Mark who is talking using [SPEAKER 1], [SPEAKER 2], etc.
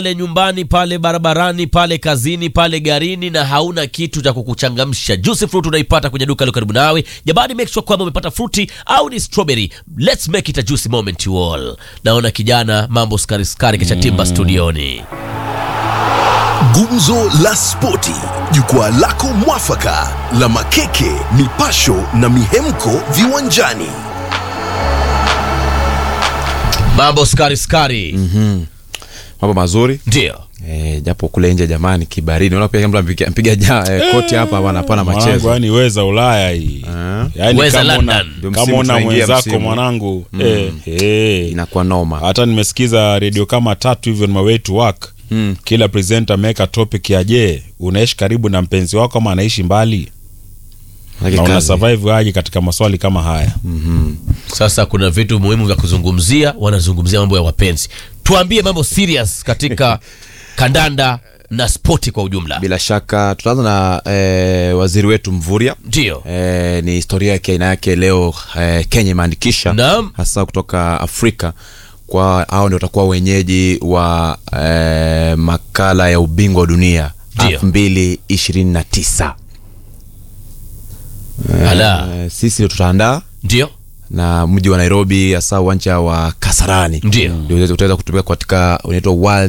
[SPEAKER 1] pale nyumbani pale barabarani pale kazini pale garini na hauna kitu cha kukuchangamsha juice fruit unaipata kwenye duka lilo karibu nawe jamani make sure kwamba umepata fruti au ni strawberry let's make it a juicy moment you all naona kijana mambo skari skari kisha timba studioni
[SPEAKER 2] Gumzo la Spoti, jukwaa lako mwafaka la makeke, mipasho na mihemko viwanjani.
[SPEAKER 1] mambo skari skari
[SPEAKER 3] mambo mazuri
[SPEAKER 1] ndio
[SPEAKER 3] eh, japo kule nje jamani kibaridi unaona pia mtu ampiga mpiga ja eh, koti hapa bwana hapana
[SPEAKER 4] mwanangu
[SPEAKER 3] machezo
[SPEAKER 4] yani weza ulaya hii
[SPEAKER 3] Ah.
[SPEAKER 4] yani
[SPEAKER 1] Weza
[SPEAKER 4] kama una,
[SPEAKER 1] London.
[SPEAKER 3] Ndio
[SPEAKER 4] kama
[SPEAKER 3] msimu
[SPEAKER 4] una
[SPEAKER 3] tunaingia
[SPEAKER 4] mwenzako
[SPEAKER 3] msimu.
[SPEAKER 4] mwanangu eh, eh.
[SPEAKER 3] inakuwa noma
[SPEAKER 4] hata nimesikiza redio kama tatu hivyo on my way to work
[SPEAKER 3] Mm.
[SPEAKER 4] kila presenter ameweka topic ya je unaishi karibu na mpenzi wako ama anaishi mbali
[SPEAKER 3] Manake
[SPEAKER 4] na una
[SPEAKER 3] kazi.
[SPEAKER 4] survive aje katika maswali kama haya
[SPEAKER 1] sasa kuna vitu muhimu vya kuzungumzia wanazungumzia mambo ya wapenzi tuambie mambo serious katika kandanda na spoti kwa ujumla
[SPEAKER 3] bila shaka tutaanza na eh, waziri wetu mvuria
[SPEAKER 1] ndio
[SPEAKER 3] Eh, ni historia yake aina yake leo eh, kenya imeandikisha
[SPEAKER 1] Naam.
[SPEAKER 3] hasa kutoka afrika kwa hao ndio watakuwa wenyeji wa eh, makala ya ubingwa wa dunia
[SPEAKER 1] Ndio.
[SPEAKER 3] elfu mbili ishirini na tisa
[SPEAKER 1] ala
[SPEAKER 3] eh, sisi ndio tutaandaa
[SPEAKER 1] ndio
[SPEAKER 3] na mji wa nairobi hasa uwanja wa kasarani
[SPEAKER 1] Ndio.
[SPEAKER 3] ndio utaweza kutumika katika unaitwa world